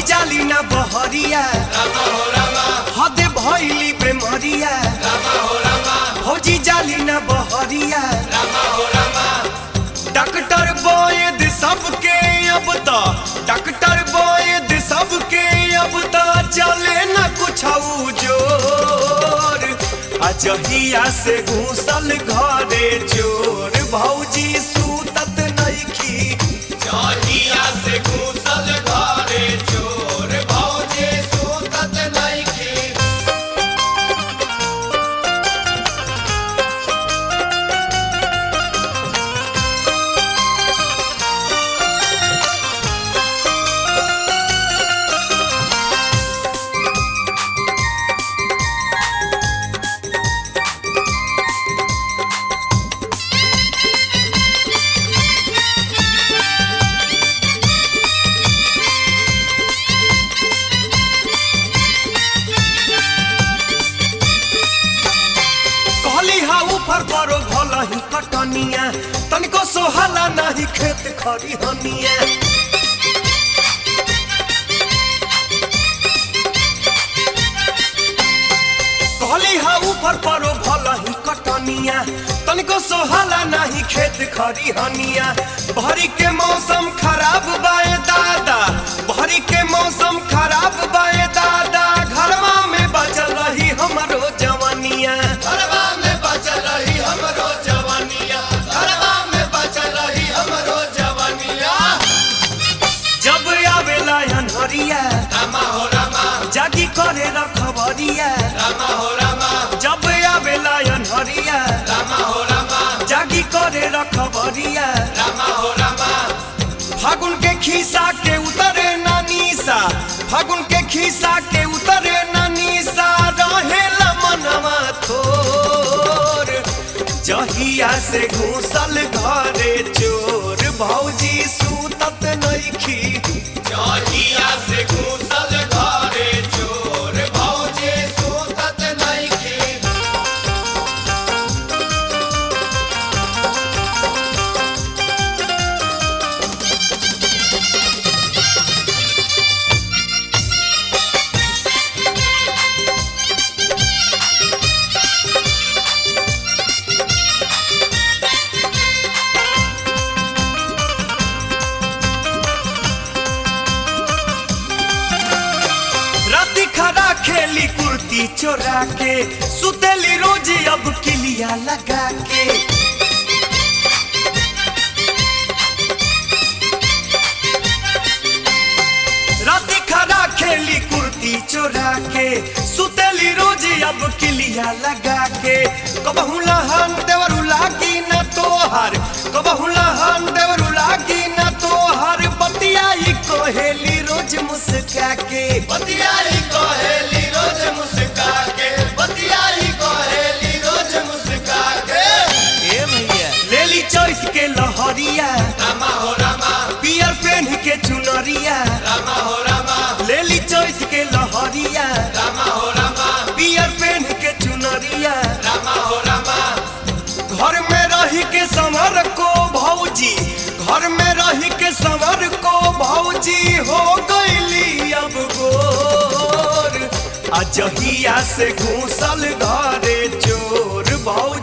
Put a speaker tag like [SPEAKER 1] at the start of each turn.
[SPEAKER 1] जाली ना बहरिया हदे भैली बेमरिया भौजी जाली ना बहरिया डॉक्टर वैद सबके अब तो डॉक्टर वैद सबके अब तो चले न कुछ जोर अजहिया से घूसल घरे चोर भौजी सूतत नइखी
[SPEAKER 2] जहिया से घुसल घरे चोर भौजी सुतत नइखे
[SPEAKER 1] कहली हा ऊपर बड़ो भल ही कटनिया तनिको सोहला नाही खेत खरी हनिया कहली हा ऊपर बड़ो भल ही कटनिया तनिको सोहला नाही खेत खरी हनिया भरी के मौसम खराब बाए दादा भरी के मौसम खराब बाए दादा घरवा में बचल रही हमरो जवानिया
[SPEAKER 2] घरवा में बचल रही हमरो जवानिया घरवा में बचल रही हमरो जवानिया
[SPEAKER 1] जब आवेला अनहरिया
[SPEAKER 2] रामा हो रामा
[SPEAKER 1] जागी करे रखबरिया
[SPEAKER 2] रामा हो रामा
[SPEAKER 1] जब आवेला अनहरिया
[SPEAKER 2] रामा हो रामा
[SPEAKER 1] जागी करे रखबरिया
[SPEAKER 2] रामा हो रामा
[SPEAKER 1] फागुन के खीसा के उतरे नानीसा फागुन के खीसा के उतरे नानीसा रहेला मनवा थोर जहिया से घूसल घरे चोर भौजी सूतत नइखी
[SPEAKER 2] जहिया से घुसल घरे चोर भौजी सुतत नइखे
[SPEAKER 1] राती खड़ा खेली कुर्ती चोरा के सुतेली रोज अब किलिया लगा के राती खड़ा खेली कुर्ती चोरा के सुतेली रोज अब किलिया लगा के कबहू लहन देवरू लागी न तोहर कबहू लहन देवरू लागी न तोहर बतियाई कोहेली रोज मुस्का के
[SPEAKER 2] बतियाई कहेली रोज मुस्का के बतियाई कहेली रोज मुस्का के
[SPEAKER 1] ए भैया लेली चॉइस के लहरिया
[SPEAKER 2] रामा हो रामा
[SPEAKER 1] पियर पेन के चुनरिया
[SPEAKER 2] रामा हो रामा
[SPEAKER 1] लेली चॉइस के लहरिया
[SPEAKER 2] रामा हो रामा
[SPEAKER 1] पियर पेन के चुनरिया
[SPEAKER 2] रामा हो रामा
[SPEAKER 1] घर में रही के संवर को भौजी घर में रही के संवर को भौजी हो गईली अब गोर अजहिया से घूसल घरे चोर भौजी